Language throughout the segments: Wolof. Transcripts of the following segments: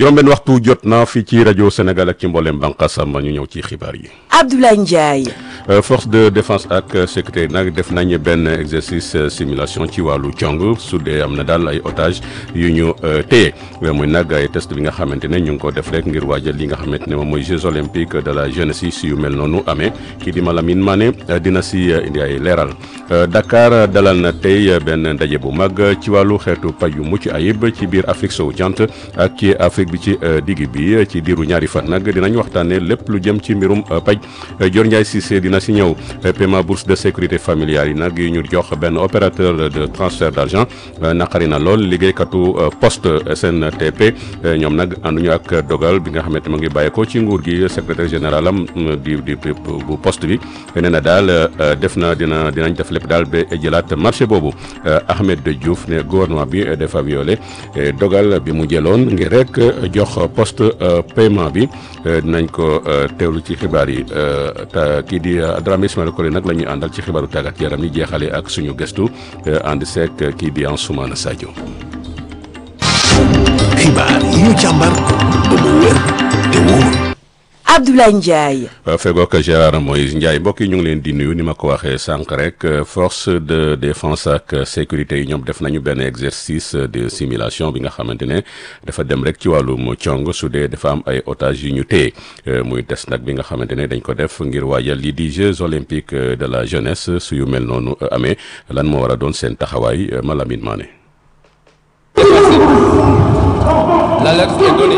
juróom-benn waxtu jot na fii ci rajo Sénégal ak ci mboolem bànqaasam ñu ñëw ci xibaar yi. Abdoulaye Ndiaye. force de défense ak sécurité nag def nañ benn exercice simulation ci wàllu cong su dee am na daal ay otage yu ñu téye muy nag ay test bi nga xamante ne ñu ngi ko def rek ngir waajal li nga xamante ne moom mooy Jeux olympiques de la jeunesse yi si yu mel noonu amee kii di Malamine Mané dina si indi ay leeral Dakar dalal na tey benn ndaje bu mag ci wàllu xeetu paj yu mucc ayib ci biir Afrique sowu jant ak ci Afrique bi ci digg bi ci diiru ñaari fan nag dinañ waxtaanee lépp lu jëm ci mbirum paj Dior Ndiaye Cissé dina si ñëw paiement bourse de sécurité familiale yi nag yu ñu jox benn opérateur de transfert d' argent naqari na lool liggéeykatu poste SNTP ñoom nag ànduñu ak dogal bi nga xamante ma ngi bàyyeekoo ci nguur gi secrétaire général am di di bu poste bi nee na daal def na dina dinañ def lépp daal ba jëlaat marché boobu Ahmed Diouf ne gouvernement bi dafa violé dogal bi mu jëloon ngir rek jox poste paiement bi dinañ ko teewlu ci xibaar yi kii di Dramé Ismaël Kole nag la ñuy àndal ci xibaaru tàggat yaram yi jeexale ak suñu gëstu ànd seek kii di Ansoumana Sadio. xibaar yi ñu càmbar ba mu wér te wóor. Abdoulaye Ndiaye. fegook Gérard Moïse Ndiaye mbokk yi ñu ngi leen di nuyu ni ma ko waxee sànq rek force de défense ak sécurité yi ñoom def nañu benn exercice de simulation bi nga xamante ne dafa dem rek ci wàllum cong su dee dafa am ay otages yu ñu téye muy test nag bi nga xamante ne dañ ko def ngir waajal lii di Jeux olympiques de la jeunesse su yu mel noonu amee lan moo war a doon seen taxawaay Malamine Mané. L'alerte est donnée.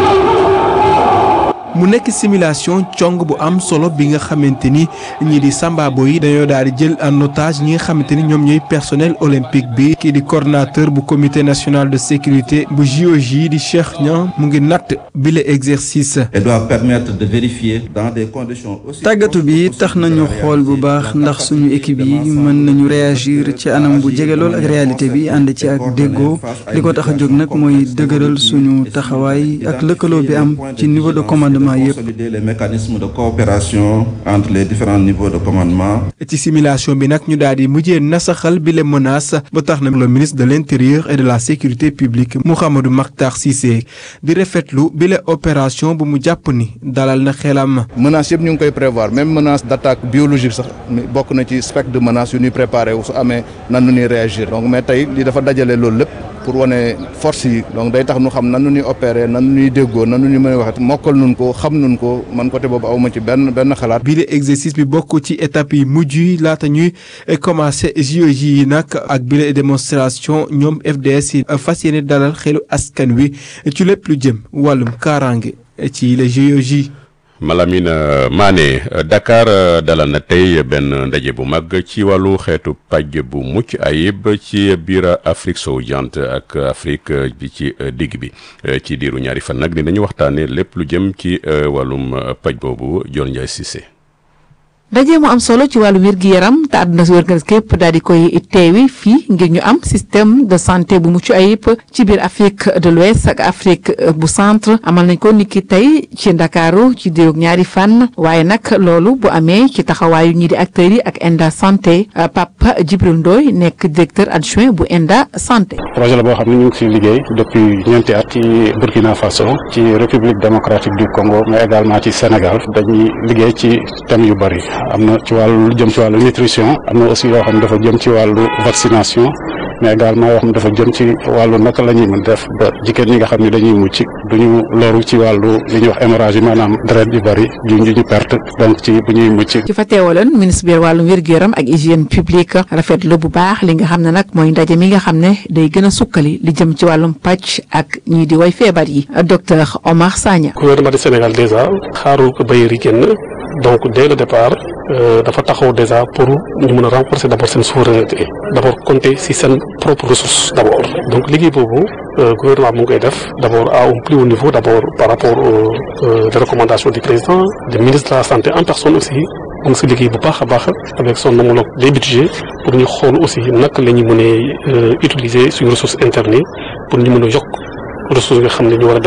mu nekk simulation cong bu am solo bi nga xamante ni ñii di sambaabo yi dañoo daal di jël en otage ñi nga xamante ni ñoom ñooy personnel olympique bi kii di coordonnateur bu comité national de sécurité bu JOJ di Cheikh Niang mu ngi natt bile exercice. Elle doit permettre de vérifier dans des conditions aussi. tàggatu bi tax nañu xool bu baax ndax suñu équipe yi mën nañu réagir ci anam bu jege lool ak réalité bi ànd ci ak déggoo li ko tax a jóg nag mooy dëgëral suñu taxawaay ak lëkkaloo bi am ci niveau de commandement. consolider les mécanismes de coopération entre les différents niveaux de commandement. ci simulation bi nag ñu daal di mujjee nasaxal bi les menaces ba tax na le ministre de l' intérieur et de la sécurité publique Mouhamadou Makhtar Cissé di rafetlu bi les opération bu mu jàpp ni dalal na xelam. menaces yëpp ñu ngi koy prévoir même menace d' attaque biologique sax bokk na ci spectre de menace yu ñuy préparé wu su amee nan nu ñuy réagir donc mais tey li dafa dajale loolu lépp. pour wane force yi donc day tax nu xam nan nu ñuy opérer nan nu ñuy déggoo nan nu ñuy mën a waxee mokkal nun ko xam nun ko man côté boobu awma ci benn benn xalaat. bii de exercice bi bokk ci étape yi mujj yi laata ñuy commencé JOJ yi nag ak bile démonstration ñoom FDS yi fas yéene dalal xelu askan wi ci lépp lu jëm wàllum kaaraange ci les JOJ. Malamine Mané Dakar dalal na tey benn ndaje bu mag ci wàllu xeetu paj bu mucc ayib ci biir Afrique sowu jant ak Afrique bi ci digg bi ci diiru ñaari fan nag dinañu waxtaanee lépp lu jëm ci wàllum paj boobu Dior Ndiaye Cissé. ndaje mu am solo ci wàllu wér gi yaram te àdduna si wér képp daal di koy teewi fii ngir ñu am système de santé bu mucc ayib ci biir Afrique de l'Ouest ak Afrique bu centre amal nañ ko niki tey ci Ndakaaru ci diirug ñaari fan waaye nag loolu bu amee ci taxawaayu ñii di acteurs yi ak Enda santé Papa Djibril Ndoy nekk directeur adjoint bu Enda santé. projet la boo xam ne ñu ngi siy liggéey depuis ñeenti at ci Burkina Faso ci République démocratique du Congo mais également ci Sénégal dañuy liggéey ci thème yu bari. am na ci wàllu lu jëm ci wàllu nutrition am na aussi yoo xam ne dafa jëm ci wàllu vaccination mais également yoo xam ne dafa jëm ci wàllu naka la ñuy mën def ba jigéen ñi nga xam ne dañuy mucc duñu loru ci wàllu li ñuy wax hémorragie maanaam deret yu bëri ju ñu perte donc ci bu ñuy mucc. ci fa teewaloon ministre bi wàllum wér-gu-yaram ak hygiène publique rafetlu bu baax li nga xam ne nag mooy ndaje mi nga xam ne day gën a sukkali li jëm ci wàllum pàcc ak ñii di way feebar yi docteur Omar Sagna. gouvernement du Sénégal déjà xaarul ko bailleurs yi génn donc dès le départ dafa taxaw déjà pour ñu mën a renforcer d' abord seen souveraineté d' abord compter si seen propre ressource d' abord donc liggéey boobu gouvernement mu ngi koy def d' abord à un plus haut niveau d' abord par rapport aux recommandations du président du ministre de la santé en personne aussi mu ngi si liggéey bu baax a baax avec son homologue des budgets pour ñu xool aussi naka la ñu mënee utiliser suñu ressources internes pour ñu mën a yokk ressources nga xam ne ñu war a dem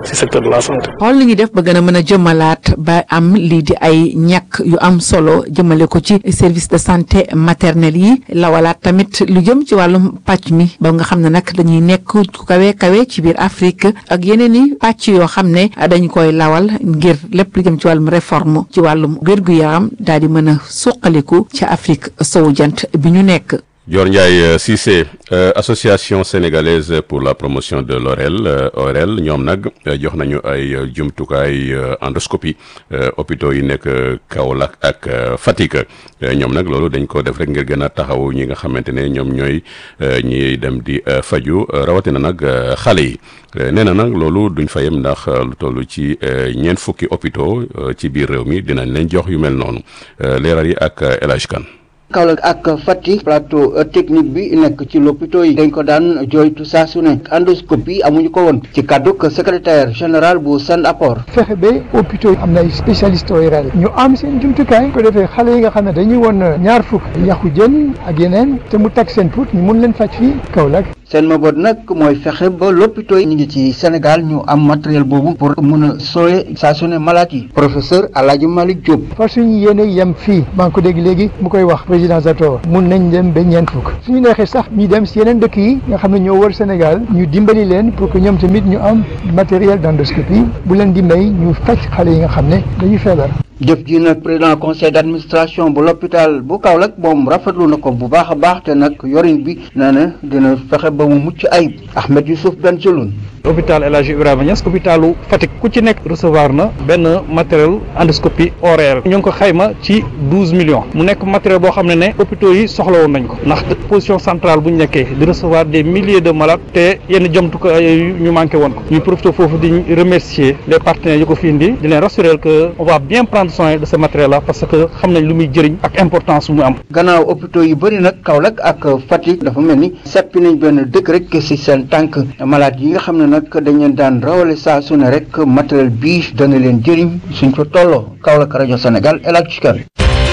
ci secteur de la santé. xool li ñuy def ba gën a mën a jëmmalaat ba am lii di ay ñàkk yu am solo jëmale ko ci service de santé maternelle yi lawalaat tamit lu jëm ci wàllum pàcc mi ba nga xam ne nag dañuy nekk ku kawe kawe ci biir Afrique ak yeneen i pàcc yoo xam ne dañ koy lawal ngir lépp lu jëm ci wàllum réforme ci wàllum wér-gu-yaram daal di mën a suqaliku ci Afrique sowu jant bi ñu nekk. Dior Ndiaye Cissé association sénégalaise pour la promotion de l'ORL ORL ñoom nag jox nañu ay jumtukaay endoscopie hôpitaux yi nekk Kaolack ak Fatick ñoom nag loolu dañ ko def rek ngir gën a taxaw ñi nga xamante ne ñoom ñooy ñiy dem di faju rawatina nag xale yi nee na nag loolu duñ fa yem ndax lu toll ci ñeent fukki hôpitaux ci biir réew mi dinañ leen jox yu mel noonu leeral yi ak El Hadj Kane Kaolack ak Fatick plateau technique bi nekk ci lopito yi dañ ko daan jooytu saa su ne endoscopie amuñu ko woon ci kàdduk secrétaire général bu Sand Apport fexe ba hôpitaux yi am na ay spécialiste ORL ñu am seen jumtukaay ko defee xale yi nga xam ne dañuy woon ñaar fukk yàqu jën ak yeneen te mu tag seen put ñu mun leen faj fii Kaolack seen mabot nag mooy fexe ba lopito yi ñu ngi ci Sénégal ñu am matériel boobu pour mun a sooye saa su ne malade yi professeur Alaaji Malick Diop fa suñu yéene yem fii maa ngi ko dégg léegi mu koy wax président Zator mun nañ dem ba ñeent fukk suñu neexee sax ñu dem si yeneen dëkk yi nga xam ne ñoo wër Sénégal ñu dimbali leen pour que ñoom tamit ñu am matériel d'endoscopie bu leen di may ñu faj xale yi nga xam ne dañuy feebar jëf ji nag président conseil d'administration bu l'hôpital bu Kaolack moom rafetlu na ko bu baax a baax te nag yorin bi nee na dina fexe ba mu mucc ayib Ahmed Youssouf Benjeloun hôpital El Hadji Ibrahima Niass hôpitalu Fatick ku ci nekk recevoir na benn matériel endoscopie horaire ñu ngi ko xayma ci douze millions mu nekk matériel boo xam ne ne hôpitaux yi soxla woon nañ ko ndax position centrale bu ñu nekkee di recevoir des milliers de malades te yenn jomtukaay ñu manqué woon ko ñu profité foofu di remercier les partenaires yu ko fi indi di leen rassurer que on va bien prendre soin de ce matériel là parce que xam nañ lu muy jëriñ ak importance bu mu am. gannaaw hôpitaux yu bëri nag Kaolack ak Fatick dafa mel ni seppi nañ benn dëkk rek ci seen tànk malade yi nga xam ne nag dañ leen daan rawale saa su ne rek matériel bii dana leen jëriñ suñ ko tolloo Kaolack rajo Sénégal El Hadj Kane.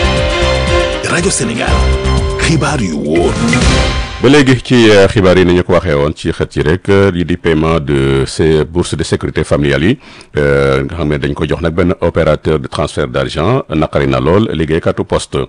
rajo Sénégal xibaar yu wóor. ba léegi ci xibaar yi ni ñu ko waxee woon ci xët yi rek lii di paiement de ces bourses de sécurité familiale yi nga xam ne dañ ko jox nag benn opérateur de transfert d'argent naqari na lool liggéeykatu poste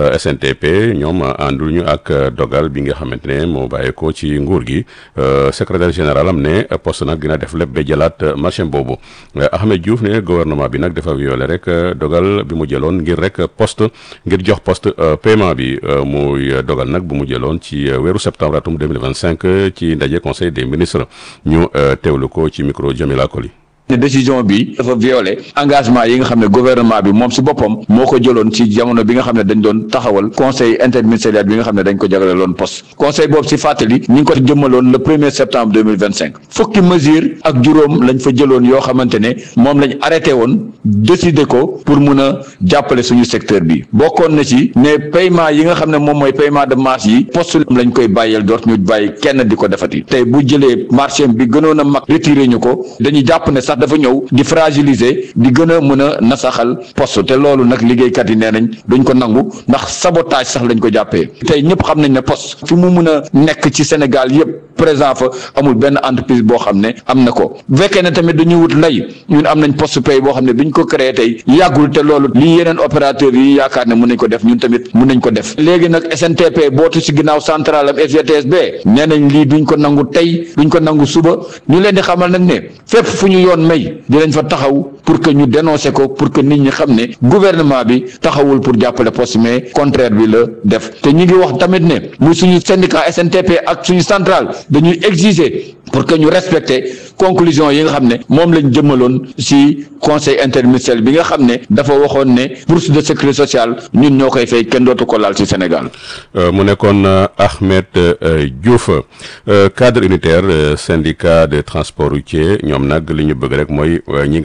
SNTP ñoom ànduñu ak dogal bi nga xamante ne moo bàyyeekoo ci nguur gi secrétaire général am ne poste nag dina def lépp ba jëlaat marché boobu Ahmed Diouf ne gouvernement bi nag dafa violé rek dogal bi mu jëloon ngir rek poste ngir jox poste paiement bi muy dogal nag bu mu jëloon ci weeru septembre atum 2025 ci ndaje conseil des ministres ñu teewlu ko ci micro Jamila Koli ne décision bi dafa violé engagement yi nga xam ne gouvernement bi moom si boppam moo ko jëloon ci jamono bi nga xam ne dañ doon taxawal conseil interministériel bi nga xam ne dañ ko jagleeloon poste conseil boobu si fàttali ñi ngi ko jëmmaloon le premier septembre deux mille vingt cinq fukki mesure ak juróom lañ fa jëloon yoo xamante ne moom lañ arrêté woon décider ko pour mun a jàppale suñu secteur bi bokkoon na ci ne paiement yi nga xam ne moom mooy paiement de marge yi poste lañ koy bàyyeel doot ñu bàyyi kenn di ko defati tey bu jëlee marché bi gënoon a mag retiré ñu ko dañuy jàpp ne sax dafa ñëw di fragiliser di gën a mën a nasaxal poste te loolu nag liggéeykat yi nee nañ duñ ko nangu ndax sabotage sax lañ ko jàppee tey ñëpp xam nañ ne poste fi mu mën a nekk ci Sénégal yëpp présent fa amul benn entreprise boo xam ne am na ko bu fekkee ne tamit dañuy wut lay ñun am nañ poste pay boo xam ne biñ ko créé tey yàggul te loolu lii yeneen opérateur yi yaakaar ne mën nañ ko def ñun tamit mën nañ ko def léegi nag SNTP bootu ci ginnaaw central am FGTSB nee nañ lii duñ ko nangu tey duñ ko nangu suba ñu leen di xamal nag ne fépp fu ñu yoon may dinañ fa taxaw pour que ñu dénoncer ko pour que nit ñi xam ne gouvernement bi taxawul pour jàppale poste mais contraire bi la def te ñu ngi wax tamit ne muy suñu syndicat SNTP ak suñu centrale dañuy exiger pour que ñu respecter conclusion yi nga xam ne moom lañ jëmmaloon ci conseil interministériel bi nga xam ne dafa waxoon ne bourse de sécurité sociale ñun ñoo koy fay kenn dootu ko laal ci Sénégal. mu nekkoon Ahmed Diouf cadre unitaire syndicat de transport routier ñoom nag li ñu bëgg rek mooy ñi nga xamante ne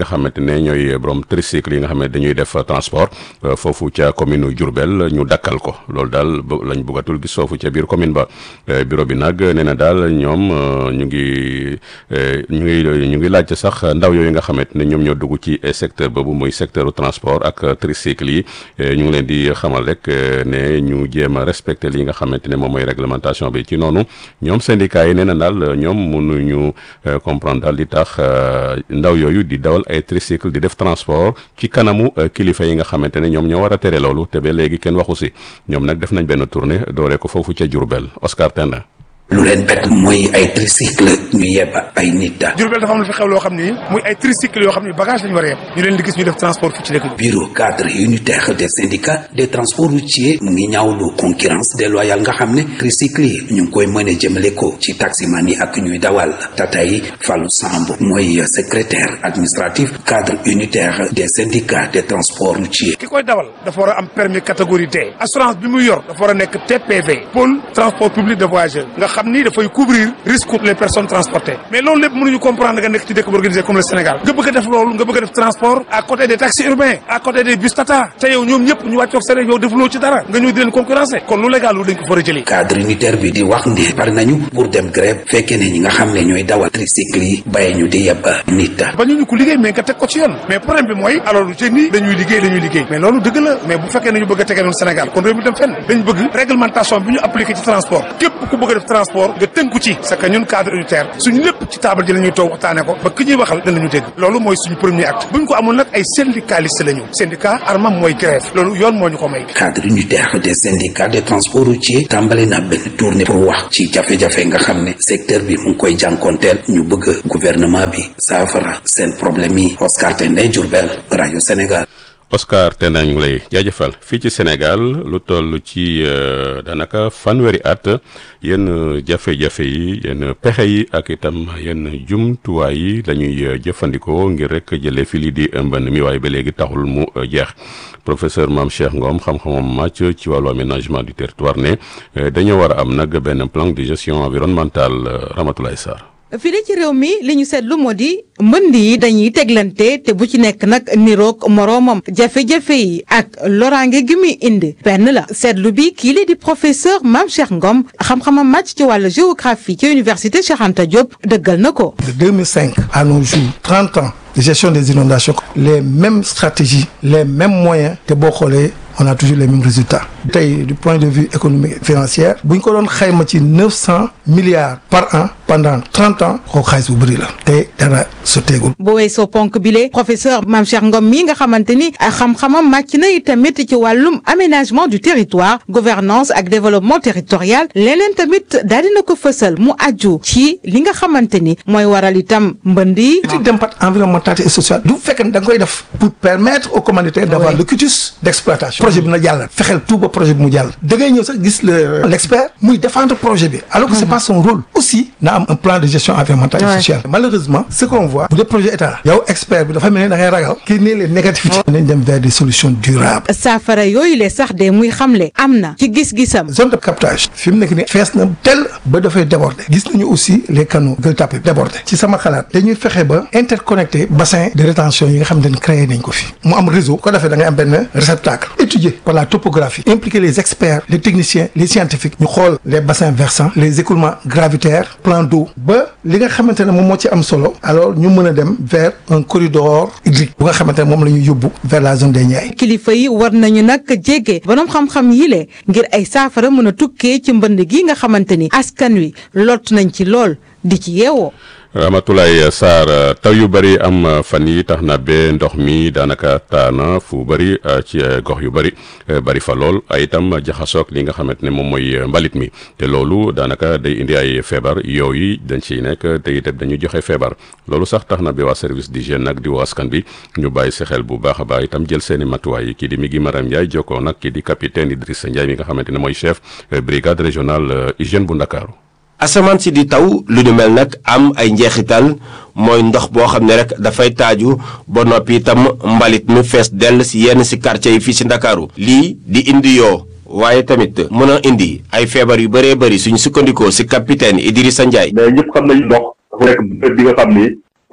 ne ñooy borom tricycle yi nga xam ne dañuy def transport foofu ca commune Diourbel ñu dakkal ko loolu daal lañ bëggatul gis foofu ca biir commune ba bureau bi nag nee na daal ñoom ñu ngi ñu ngi ñu ngi laajte sax ndaw yooyu nga xamante ne ñoom ñoo dugg ci secteur boobu muy secteur transport ak tricycle yi ñu ngi leen di xamal rek ne ñu jéem a respecté li nga xamante ne moom mooy réglementation bi ci noonu ñoom syndicat yi nee na daal ñoom mënuñu comprendre daal di tax ndaw yooyu di dawal ay tricycle di def transport ci kanamu kilifa yi nga xamante ne ñoom ñoo war a tere loolu te ba léegi kenn waxu si ñoom nag def nañ benn tournée dooree ko foofu ca Diourbel Oscar Tenda lu leen bett mooy ay tricycle ñu yeb ay nit daal. Diourbel dafa am lu fi xew loo xam ni muy ay tricycle yoo xam ni bagage lañu war a yeb ñu leen di gis ñu def transport fii ci dëkk bi. bureau cadre unitaire des syndicats des transports routiers mu ngi ñaawlu concurrence déloyale nga xam ne tricycle yi ñu ngi koy mën a jëmale ko ci taximan yi ak ñuy dawal tata yi Fallou Samb mooy secrétaire administratif cadre unitaire des syndicats des transports routiers. ki koy dawal dafa war a am permis catégorie D assurance bi muy yor dafa war a nekk TPV pôle transport public de voyageurs nga xam ni dafay couvrir risque pour les personnes transportées mais loolu lépp mënuñu comprendre nga nekk ci dëkk bu organisé comme le Sénégal nga bëgg a def loolu nga bëgg a def transport à côté des taxis urbains à côté des bus tata te yow ñoom ñëpp ñu wàccoog seen yow defuloo ci dara nga ñëw di leen concurrencer kon lu légal lu dañ ko fa war a jëlee cadre unitaire bi di wax ne pare nañu pour dem grève fekkee ne ñi nga xam ne ñooy dawal tricycle yi bàyyi ñu di yeb nit ba ñu ñu ko liggéey mais nga teg ko ci yoon mais problème bi mooy alors lu ci ni dañuy liggéey dañuy liggéey mais loolu dëgg la mais bu fekkee nañu bëgg a tegee noonu Sénégal kon réew mi dem fenn dañ bëgg réglementation bi ñu appliqué ci transport képp ku bëgg a def transport nga tënku ci c'est que ñun cadre unitaire suñu lépp ci table ji la ñuy toog waxtaane ko ba ki ñuy waxal danañu dégg loolu mooy suñu premier acte buñ ko amul nag ay syndicaliste la ñu syndicat armam mooy grève loolu yoon moo ñu ko may cadre unitaire des syndicats des transports routiers tàmbali na benn tournée pour wax ci jafe-jafe nga xam ne secteur bi mu ngi koy jànkoonteel ñu bëgg gouvernement bi saafara seen problème yi Oscar Tendé Diourbel rajo Sénégal Oscar te nañu lay jaajëfal fii ci Sénégal lu toll ci daanaka fanweeri at yenn jafe-jafe yi yenn pexe yi ak itam yenn jumtuwaay yi lañuy jëfandikoo ngir rek jëlee fi lii di mbënn mi waaye ba léegi taxul mu jeex professeur Mame Cheikh Ngom xam-xamam màcc ci wàllu aménagement du territoire ne dañoo war a am nag benn plan de gestion environnementale Ramatoulaye Sarr. fii ci réew mi li ñu seetlu moo di mbënd yi dañuy teglante te bu ci nekk nag niroog moroomam jafe-jafe yi ak loraange gi muy indi benn la seetlu bi kii li di professeur Mame Cheikh Ngom xam-xamam màcc ci wàllu géographie ci université Cheikh Anta Diop dëggal na ko. de 2005 à nos jours 30 ans de gestion des inondations les mêmes stratégies les mêmes moyens te boo xoolee on a toujours les mêmes résultats tey du point de vue économique et financier bu ñu ko doon xayma ci neuf cent milliards par an pendant trente ans kooku xaalis bu bëri la te dara sotteegul. bu weesoo ponk bile professeur Mame Cheikh Ngom mii nga xamante ni xam-xamam màcc na tamit ci wàllum aménagement du territoire gouvernance ak développement territorial leneen tamit daal dina ko fësal mu aju ci li nga xamante ni mooy waral itam mbënd yi. étude d'impact environnemental et social du fekk ne da nga koy def pour permettre aux commanditaires d'avoir le quitus d'exploitation. projet bi na jàll fexeel tout ba projet bi mu jàll da ngay ñëw sax gis le l'expert muy défendre projet bi alors que c'est pas son rôle aussi na am un plan de gestion environnementale et sociale malheureusement ce qu'on voit bu dee projet état yow expert bi dafa mel ni da ngay ragal kii nii les négativités nañ dem vers des solutions durables saafara yooyu le sax de muy xamle am na ci gis-gisam zone de captage fi mu nekk ni fees na tel ba dafay déborder gis nañu aussi les canaux Gueule Tapée déborder ci sama xalaat dañuy fexe ba interconnecter bassin de rétention yi nga xam ne créé nañ ko fi mu am réseau ko defee da ngay am benn réceptacle étudié par la topographie impliquer les experts les techniciens les scientifiques ñu xool les bassins versants les écoulements gravitaires plans d'eau ba li nga xamante ne moom moo ci am solo alors ñu mën a dem vers un corridor hydrique bu nga xamante ne moom la ñu yóbbu vers la zone des Niayes. kilifa yi war nañu nag jege borom xam-xam yi le ngir ay saafara mën a tukkee ci mbënd gi nga xamante ni askan wi lot nañ ci lool di ci yeewoo. Ramatoulaye Sarr taw yu bëri am fan yi tax na ba ndox mi daanaka taana fu bëri ci gox yu bëri bëri fa lool ay itam jaxasoog li nga xamante ne moom mooy mbalit mi te loolu daanaka day indi ay feebar yooyu dañ ciy nekk te itam dañuy joxe feebar loolu sax tax na ba waa service d'hygiène nag di woo askan bi ñu bàyyi si xel bu baax a baax itam jël seen i matuwaay kii di mi ngi Maram Ndiaye jokkoo nag kii di capitaine Idrissa Ndiaye mi nga xamante ne mooy chef brigade régionale hygiène bu Ndakaaru asamaan si di taw lu ñu mel nag am ay njeexital mooy ndox boo xam ne rek dafay taaju ba noppi itam mbalit mi fees dell si yenn si quartier yi fii si ndakaaru lii di indi yoo waaye tamit mën a indi ay feebar yu bëree bëri suñu sukkandikoo si capitaine Idrissa Ndiaye. mais ñëpp xam nañu ndox dafa nekk bi nga xam ni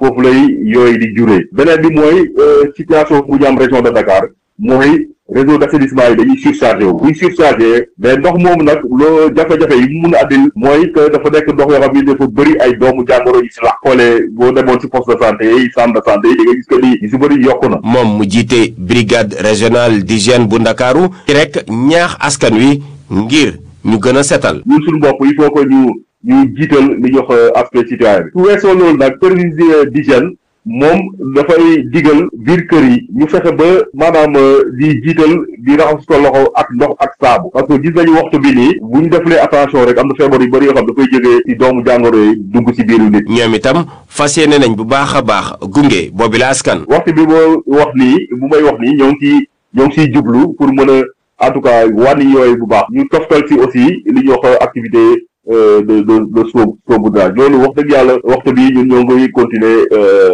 foofu lay yooyu di juree beneen bi mooy situation bu ñu am région de Dakar mooy réseau d'assainissement yi dañuy surchargé wu buñ surchargé mais ndox moomu nag loo jafe-jafe yi mu mun a addil mooy que dafa nekk ndox yoo xam ni dafa bëri ay doomu jàngoro yi si la xoolee boo demoon si poste de santé yi centre de santé yi di nga gis que ni yu si bëri yokku na moom mu jiite brigade régionale d'hygiène bu ndakaaru ci rek ñaax askan wi ngir ñu gën a setal ñun suñu bopp il faut que ñu ñu jiital li ñuy wax aspect citoyen bi su weesoo loolu nag service d'hygiène moom dafay digal biir kër yi ñu fexe ba maanaam di jiital di raxas ko loxo ak ndox ak saabu parce que gis nañu waxtu bi nii bu ñu defulee attention rek am na feebar yu bëri yoo xam dafay jógee ci doomu jàngoro yi dugg ci biiru nit. ñoom itam fas yéene nañ bu baax a baax gunge boobi la askan. waxtu bi boo wax nii bu may wax nii ñoo ngi ciy ñoo ngi ciy jublu pour mën a en tout cas wàññi yooyu bu baax ñu toftal ci aussi li ñuy wax activité. de de de soobu soobu daal loolu wax dëgg yàlla waxtu bi ñun ñoo ngi continuer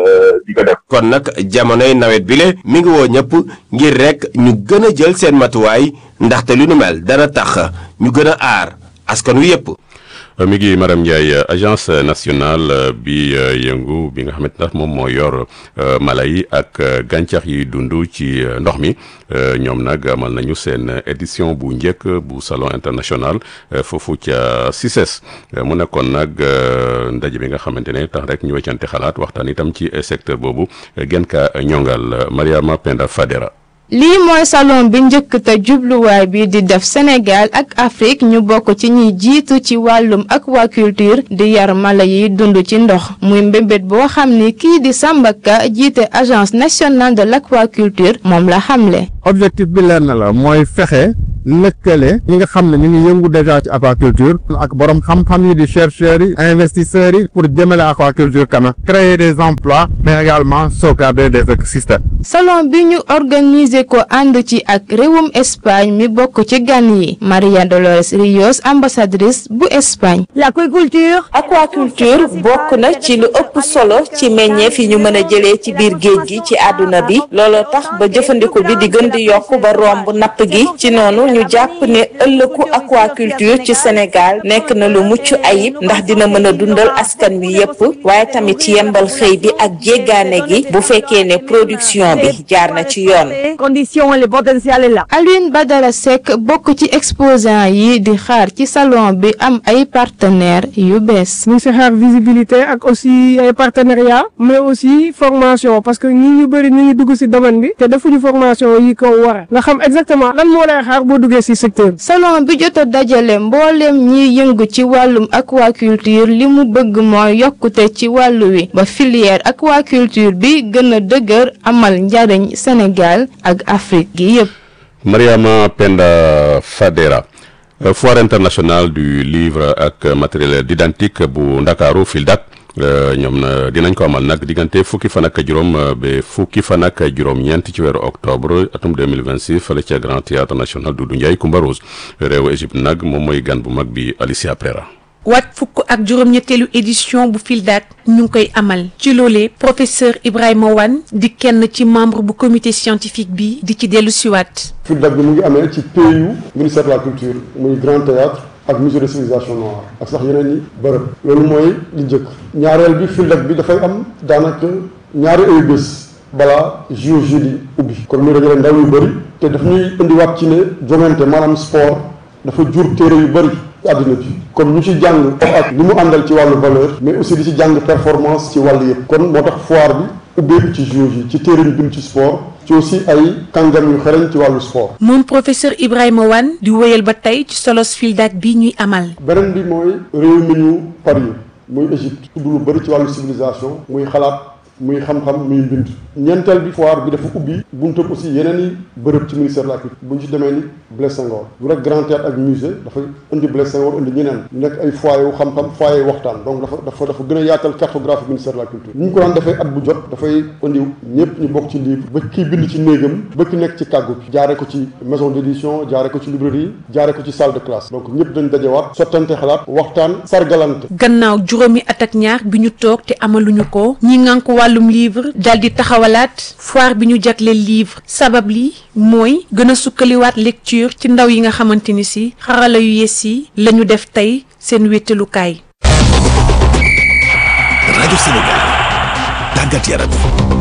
di ko def. kon nag jamonoy nawet bi le mi ngi woo ñëpp ngir rek ñu gën a jël seen matuwaay ndaxte lu nu mel dana tax ñu gën a aar askan wi yëpp. mi ngi madame Ndiaye agence nationale bi yëngu bi nga xamante ndax moom moo yor mala yi ak gàncax yi dund ci ndox mi ñoom nag amal nañu seen édition bu njëkk bu salon international foofu ca CICES mu nekkoon nag ndaje bi nga xamante ne tax rek ñu weccante xalaat waxtaan itam ci secteur boobu gën ka ñongal Mariama Penda Fadera lii mooy salon bi njëkk te jubluwaay bi di def Sénégal ak Afrique ñu bokk ci ñiy jiitu ci wàllum aquaculture di yar mala yi dund ci ndox muy mbébét boo xam ni kii di Samba Ka jiite agence nationale de l'aquaculture moom la xamle. objectif bi leer na la mooy fexe lëkkale ñi nga xam ne ñu ngi yëngu déjà ci aquaculture ak borom xam-xam yi di chercheurs yi investisseurs yi pour jëmale aquaculture kanam créer des emplois mais également sauvegarder des écosystèmes. salon bi ñu organiser ko ànd ci ak réewum Espagne mi bokk ci gan yi Maria Dolores Rios ambassadrice bu Espagne. l'aquaculture. aquaculture bokk na ci lu ëpp solo ci meññeef yi ñu mën a jëlee ci biir géej gi ci àdduna bi looloo tax ba jëfandiku bi di gën di yokk ba romb napp gi ci noonu ñu jàpp ne ëllëgu aquaculture ci Sénégal nekk na lu mucc ayib ndax dina mën a dundal askan wi yépp waaye tamit yembal xëy bi ak jéggaane gi bu fekkee ne production bi jaar na ci yoon. conditions le potentiel est là. Alioune Badara Seck bokk ci exposant yi di xaar ci salon bi am ay partenaires yu bees. ñu ngi si xaar visibilité ak aussi ay partenariat mais aussi formation parce que ñi ñu bëri ñu ngi dugg si domaine bi te defuñu formation yi ko war nga xam exactement lan moo lay xaar boo duggee si secteur salon bi jot a dajale mbooleem ñiy yëngu ci wàllum aquaculture li mu bëgg mooy yokkute ci wàllu wi ba filière aquaculture bi gën a dëgër amal njariñ Sénégal ak Afrique gi yépp Mariama Penda Fadera foire internationale du livre ak matériel didactique bu Ndakaaru FILDAK ñoom na dinañ ko amal nag diggante fukki fan ak juróom ba fukki fan ak juróom-ñeent ci weeru octobre atum 2026 fële ca Grand Théâtre National Doudou Ndiaye Coumba Rose réewu Égypte nag moom mooy gan bu mag bi Alicia Prera waat fukk ak juróom-ñetteelu édition bu FILDAK ñu ngi koy amal ci loolee professeur Ibrahima Wane di kenn ci membre bu comité scientifique bi di ci dellu siwaat FILDAK bi mu ngi amee ci PU ministère de la culture muy Grand Théâtre ak musée de civilisation noire ak sax yeneen i bërëb loolu mooy li njëkk ñaareel bi FILDAK bi dafay am daanaka ñaari ay bés balaa JOJ di ubbi kon muy dajale ndaw yu bëri te daf ñuy indiwaat ci ne jongante maanaam sport dafa jur téere yu bëri àddina bi kon ñu ci jàng ak li mu àndal ci wàllu valeur mais aussi di ci jàng performance ci wàll yëpp kon moo tax foire bi ubbeeku ci JOJ ci téere yu bind ci sport ci aussi ay kàngam yu xereñ ci wàllu sport moom professeur Ibrahima Wane di wéyal ba tey ci solos FILDAK bi ñuy amal beneen bi mooy réew mi ñu Paris muy Égypte tudd lu bëri ci wàllu civilisation muy xalaat muy xam-xam muy mbind ñeenteel bi foire bi dafa ubbi buntam aussi yeneen i bërëb ci ministère de la culture bu ñu ci demee ni Blaise Senghor du rek grand théâtre ak musée dafay indi Blaise Senghor indi ñeneen nekk ay foyer wu xam-xam foyer yu waxtaan donc dafa dafa dafa gën a yaatal cartographie ministère de la culture ni ñu ko daan defee at bu jot dafay indi ñëpp ñu bokk ci livre ba kii bind ci néegam ba ki nekk ci kàggu bi jaare ko ci maison d'édition jaare ko ci librairie jaare ko ci salle de classe donc ñëpp dañ dajewaat sottante xalaat waxtaan sargalante gannaaw juróomi at ak ñaar bi ñu toog te amaluñu ko ñi ngan ko wàllum livre dal di taxawalaat foire bi ñu jagleel livre sabab li mooy gën a sukkaliwaat lecture ci ndaw yi nga xamante ni si xarala yu yees yi la ñu def tey seen wéttalukaay. rajo Sénégal tàggat yaram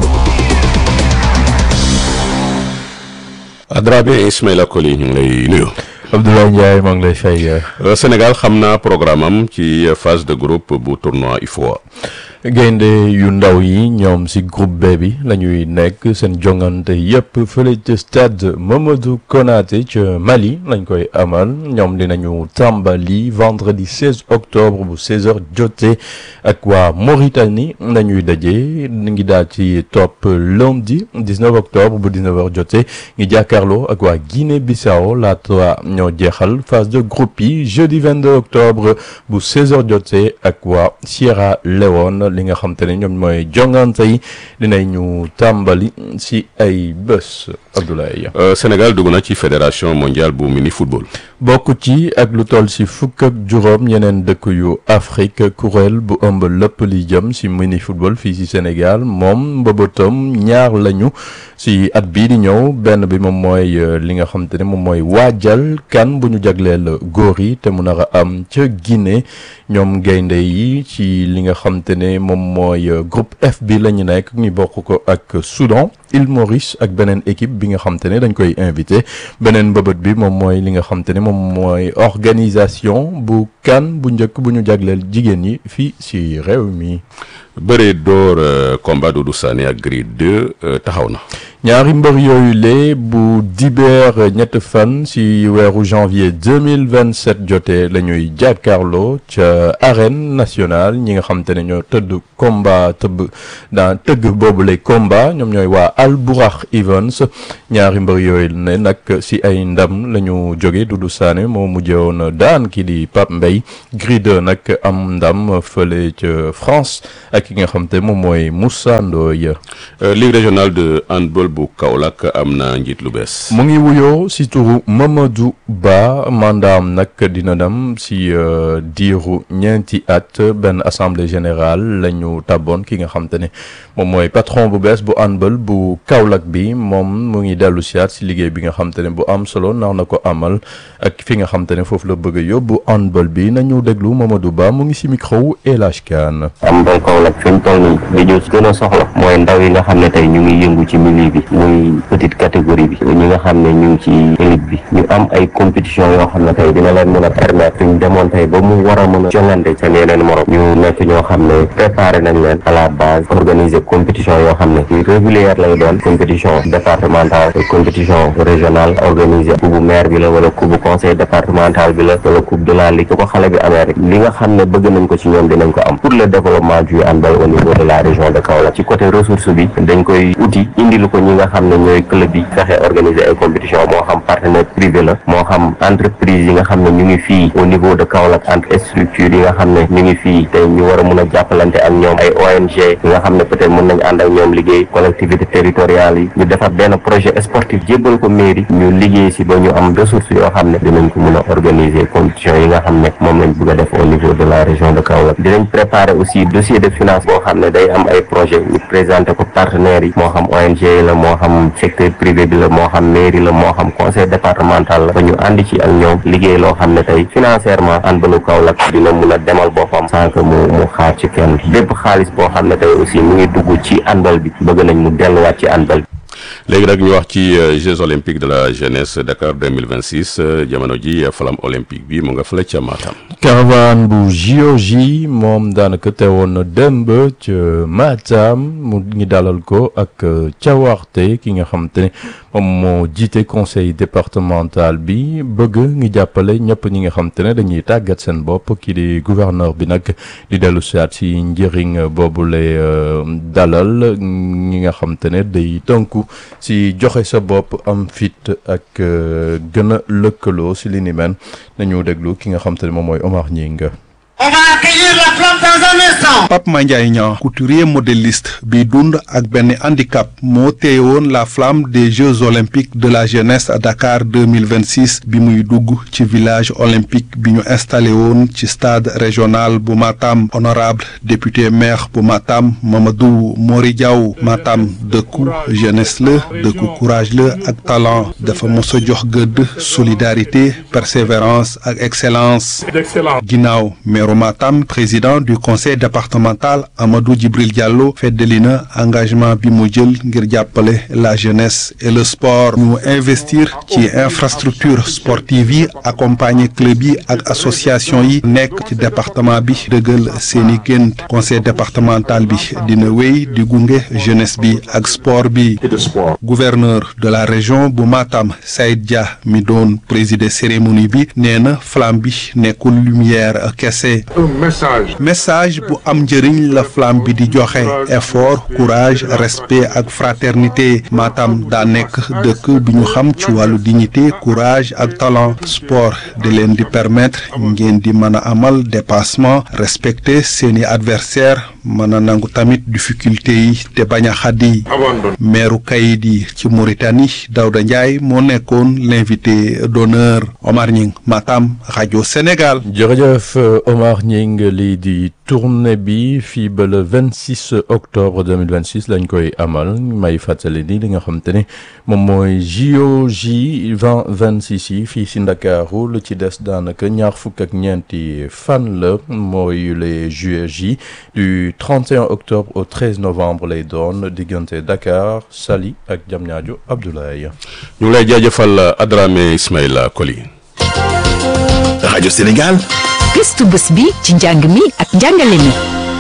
Adrabe Ismaïla Koli ñu ngi lay nuyu. Abdoulaye Ndiaye maa ngi lay fay. Sénégal xam naa programme am ci phase de groupe bu tournoi UFOA. gaynde yu ndaw yi ñoom ci groupe B bi la ñuy nekk seen jongante yépp fële ca stade Mamadou Konaté ca Mali lañ koy amal ñoom dinañu tàmbali vendredi 16 octobre bu 16h jotee ak waa Mauritanie nañuy daje ngi daal ci topp lundi 19 octobre bu 19h jotee ngi jàkkaarloo ak waa Guinée Bissau laata ñoo jeexal phase de groupe yi jeudi 22 octobre bu 16h jotee ak waa Sierra Leone. li nga xam te ne ñoom mooy jongante yi dinañu tàmbali si ay bés Abdoulaye. Sénégal dugg na ci fédération mondiale bu mini football. bokk ci ak lu toll si fukk ak juróom yeneen dëkk yu Afrique kuréel bu ëmb lépp li jëm si mini football fii si Sénégal moom mbëbëtam ñaar lañu si at bii di ñëw benn bi moom mooy li nga xam te ne moom mooy waajal kan bu ñu jagleel góor yi te mu nar a am ca Guinée ñoom gaynde yi ci li nga xam te ne moom mooy groupe F bi la ñu nekk ñu bokk ko ak Soudan Île Maurice ak beneen équipe bi nga xam te ne dañ koy invité beneen mbëbët bi moom mooy li nga xam te ne moom mooy organisation bu kan bu njëkk bu ñu jagleel jigéen ñi fii si réew mi. bëree door combat Doudou Sané ak Gris 2 taxaw na. ñaari mbër yooyu lee bu dibeer ñett fan ci weeru janvier 2027 jotee la ñuy jàkkaarloo ca arène nationale ñi nga xam te ne ñoo tëdd combat tëbb dans tëgg boobu lay combat ñoom ñooy waa Albourakh Events ñaari mbër yooyu ne nag ci ay ndam la ñu jóge Doudou Sané moo mujjewoon daan ki di Pape Mbaye Gris 2 nag am ndam fële ca France ak ki nga xam te moom mooy Moussa Ndoye Ligue régionale de handball bu Kaolack am na njiit lu bees. mu ngi wuyoo si turu Mamadou Ba mandaam nag dina dem si diiru ñeenti at benn assemblée générale la ñu tàbboon ki nga xam te ne moom mooy patron bu bees bu handball bu Kaolack bi moom mu ngi dellu siyaat si liggéey bi nga xam te ne bu am solo nar na ko amal ak fi nga xam te ne foofu la bëgg a yóbbu handball bi nañu déglu Mamadou Ba mu ngi si micro El Hadj Kane. handball Kaolack fi mu toll nii li ñu gën a soxla mooy ndaw yi nga xam ne tey ñu ngi yëngu ci milieu bi muy petite catégorie bi ñi nga xam ne ñu ngi ci élite bi ñu am ay compétition yoo xam ne tey dina leen mën a permettre ñu demoon tey ba mu war a mën a jongante seen yeneen morom ñu nekk ñoo xam ne préparé nañ leen à la base organiser compétition yoo xam ne yu régulière lay doon compétition départementale compétition régionale organisée coupe maire bi la wala coupe conseil départemental bi la wala coupe de la ligue su ko xale bi amee rek li nga xam ne bëgg nañ ko ci ñoom dinañ ko am pour le développement du handball au niveau de la région de Kaolack ci côté ressource bi dañ koy uti indilu ko ñi nga xam ne ñooy club yi fexe organiser ay compétition moo xam partenaire privé la moo xam entreprise yi nga xam ne ñu ngi fii au niveau de Kaolack entre structures yi nga xam ne ñu ngi fii te ñu war a mun a jàppalante ak ñoom ay ONG yi nga xam ne peut-être mën nañ ànd ak ñoom liggéey collectivité territoriale yi ñu defar benn projet sportif jébbal ko mairie ñu liggéey si ba ñu am ressources yoo xam ne dinañ ko mun a organiser compétition yi nga xam ne moom lañ bëgg a def au niveau de la région de Kaolack dinañ préparer aussi dossier de finance boo xam ne day am ay projet ñu présenter ko partenaires yi moo xam ONG yi la moo xam secteur privé bi la moo xam mairie la moo xam conseil départemental la ba ñu ànd ci ak ñoom liggéey loo xam ne tey financièrement handballu Kaolack dina mun a demal boppam sans que mu mu xaar ci kenn bépp xaalis boo xam ne tey aussi mu ngi dugg ci handball bi bëgg nañ mu delluwaat ci handball bi léegi nag ñu wax ci Jeux olympiques de la jeunesse Dakar 2026 jamono ji flamme olympique bi mu nga fële ca Matam. caravane bu JOJ moom daanaka teewoon na démb ca Matam mu ngi dalal ko ak cawarte ki nga xam te ne moom moo jiite conseil départemental bi bëgg ngi jàppale ñëpp ñi nga xam te ne dañuy tàggat seen bopp kii di gouverneur bi nag di dellu siyaat si njëriñ boobu lay dalal ñi nga xam te ne day tënku si joxe sa bopp am fit ak gën a lëkkaloo si li ni mel nañu déglu ki nga xam te ne moom mooy Omar Ñinga On va accueillir la flamme dans un instant. Pape Mandiaye Niang couturier modéliste bi dund ak benn handicap moo teewoon la flamme des Jeux olympiques de la jeunesse à Dakar 2026 bi muy dugg ci village olympique bi ñu installé woon ci stade régional bu Matam honorable député maire bu Matam Mamadou Mori Diaw Matam dëkku jeunesse la dëkku courage la ak talent dafa mos a jox gëdd solidarité persévérance ak excellence ginnaaw meeru Matam président du conseil départemental Amadou Djibril Diallo feddali na engagement bi mu jël ngir jàppale la jeunesse et le sport ñu investir ci infrastructure sportive yi accompagner club yi ak association yi nekk ci département bi dëggal seeni gént conseil départemental bi dina wéy di gunge jeunesse bi ak sport bi gouverneur de la région bu Matam Saïd Dia mi doon présider cérémonie bi nee na flamme bi nekkul lumière kese message bu am njëriñ la flamme bi di joxe effort courage respect ak fraternité Matam daa nekk dëkk bi ñu xam ci wàllu dignité courage ak talent sport di leen di permettre ngeen di mën a amal dépassement respecter seeni adversaire mën a nangu tamit difficulté yi te bañ a xaddi meeru kayit yi ci Mauritanie Daouda Ndiaye moo nekkoon l'invité d'honneur Omar Ñing Matam rajo Sénégal jërëjëf Omar Ñing lii di tournée bi fii ba le 26 octobre 2026 lañ koy amal may fàttali ni li nga xam te ne moom mooy JOJ 2026 yi fii si Ndakaaru lu ci des daanaka ñaar fukk ak ñeenti fan la mooy les JOJ du 31 octobre au 13 novembre lay doon diggante Dakar Saly ak Diamniadio Abdoulaye. ñu ngi lay jaajëfal Adramé Ismaïla Koli. rajo Sénégal. gëstu bés bi ci njàng mi ak njàngale mi.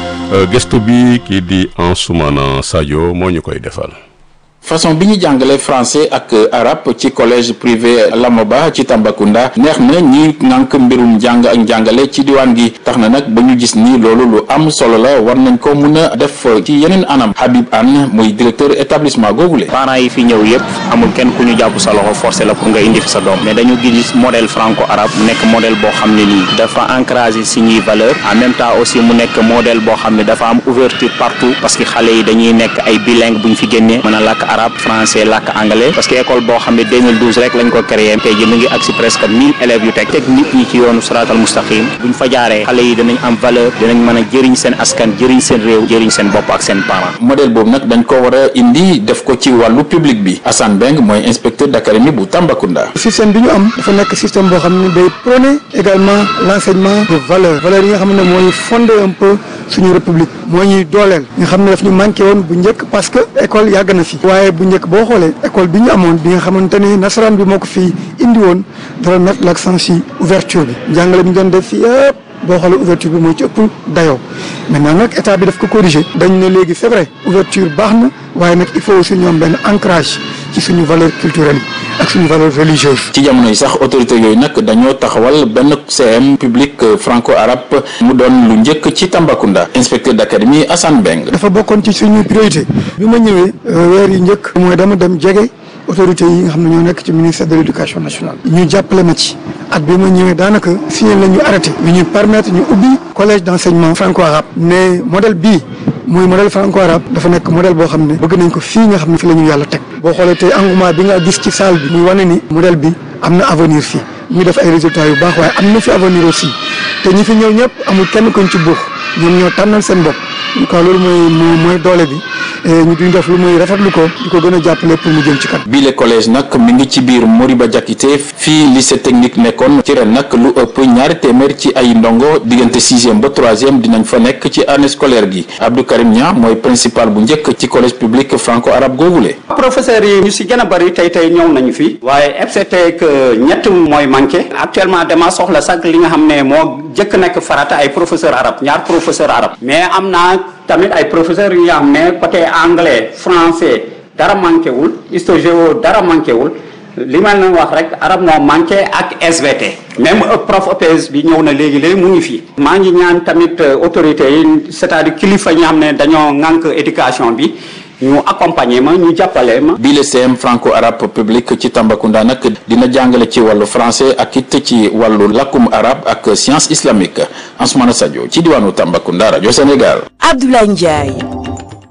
gëstu bi kii di Ansoumana Sadio moo ñu koy defal. façon bi ñu jàngale français ak arabe ci collège privé Lamoba ci Tambacounda neex na ñi ngànk mbirum njàng ak njàngale ci diwaan gi tax na nag ba ñu gis ni loolu lu am solo la war nañ ko mun a def ci yeneen anam Habib Anne muy directeur établissement googule parents yi fi ñëw yëpp amul kenn ku ñu jàpp sa loxo forcé la pour nga indi fi sa doom mais dañu gis modèle franco arabe mu nekk modèle boo xam ne nii dafa encouragé suñuy valeur en même temps aussi mu nekk modèle boo xam ne dafa am ouverture partout parce que xale yi dañuy nekk ay bilingue bu ñu fi génnee mën a làkk arabe français làkk anglais parce que école boo xam ne 2012 rek lañ ko créé tey ji mu ngi agsi presque 1000 élèves yu teg teg nit ñi ci yoonu siraatal mustaqim buñ fa jaaree xale yi dinañ am valeur dinañ mën a jëriñ seen askan jëriñ seen réew jëriñ seen bopp ak seen parents modèle boobu nag dañ ko war a indi def ko ci wàllu public bi Assane Beng mooy inspecteur d'académie bu Tambacounda système bi ñu am dafa nekk système boo xam ne day prôner également l'enseignement de valeur valeur yi nga xam ne mooy fonder un peu suñu république moo ñuy dooleel nga xam ne daf ñu manqué woon bu njëkk parce que école yàgg na fi waaye bu njëkk boo xoolee école bi ñu amoon bi nga xamante ni nasaraan bi moo ko fii indi woon dara mettre l'accent si ouverture bi njàngale bi ñu doon def fii yëpp boo xoolee ouverture bi moo ci ëpp dayoo maintenant nag état bi daf ko corriger dañ ne léegi c'est vrai ouverture baax na waaye nag il faut aussi ñoom benn ancrage ci suñu valeur culturelle yi ak suñu valeur religieuse ci jamono yi sax autorité yooyu nag dañoo taxawal benn CM public franco arabe mu doon lu njëkk ci Tambacounda inspecteur d'académie Assane Beng dafa bokkoon ci suñu priorité bi ma ñëwee weer yi njëkk mooy dama dem jege autorités yi nga xam ne ñoo nekk ci ministère de l'éducation nationale ñu jàppale ma ci at bi ma ñëwee daanaka signé la ñu arrêté bi ñu permettre ñu ubbi collège d'enseignement franco arabe ne modèle bii muy modèle franco arabe dafa nekk modèle boo xam ne bëgg nañ ko fii nga xam ne fi la ñu yàlla teg boo xoolee tey engouement bi nga gis ci salle bi muy wane ni modèle bi am na avenir fii ñu def ay résultats yu baax waaye am na fi avenir aussi te ñi fi ñëw ñëpp amul kenn kuñ ci buux ñoom ñoo tànnal seen bopp en tout cas loolu mooy mooy doole bi ñu duñ def lu muy rafetlu ko di ko gën a jàppale pour mu jëm ci kat bii le collège nag mi ngi ci biir Moriba Diakité fii lycée technique nekkoon ci ren nag lu ëpp ñaari téeméer ci ay ndongo diggante sixième ba troisième dinañ fa nekk ci année scolaire gi Abdou Karim Nia mooy principal bu njëkk ci collège public franco arabe googule professeurs yi ñu si gën a bëri tey tey ñëw nañu fi waaye FCT que ñett mooy manqué actuellement dama soxla sax li nga xam ne moo jëkk nekk farata ay professeur arabe ñaar professeur arabe mais am naa tamit ay professeurs yu nga xam ne côté anglais français dara manqué wul histo-géo dara manqué wul li ma leen wax rek arab moo manqué ak SVT même prof EPS bi ñëw na léegi léegi mu ngi fii maa ngi ñaan tamit autorités yi c'est-à-dire kilifa ñi xam ne dañoo ŋànk éducation bi ñu accompagner ma ñu jàppale ma. bii le CM franco arabe public ci Tambacounda nag dina jàngale ci wàllu français ak it ci wàllu lakkum arabe ak science islamique Ansoumana Sadio ci diwaanu Tambacounda rajo Sénégal. Abdoulaye Ndiaye.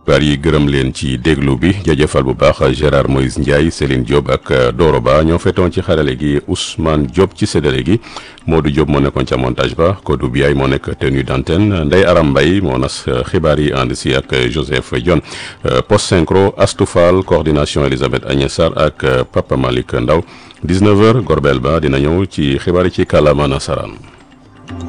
par yi gërëm leen ci déglu bi jaajëfal bu baax Gérard Moïse Ndiaye Céline Diop ak Doro Ba ñoo fetoon ci xarale gi Ousmane Diop ci séddale gi Modou Diop moo nekkoon ca montage ba Kodou Biaye moo nekk tenue d'antenne Ndeye Aram Mbaye moo nas xibaar yi ànd si ak Joseph Dione post synchro Astou Fall coordination Elisabeth Agnès Sarr ak Papa Malick Ndaw 19h Gorbel Ba dina ñëw ci xibaar yi ci kàllaama nasaraan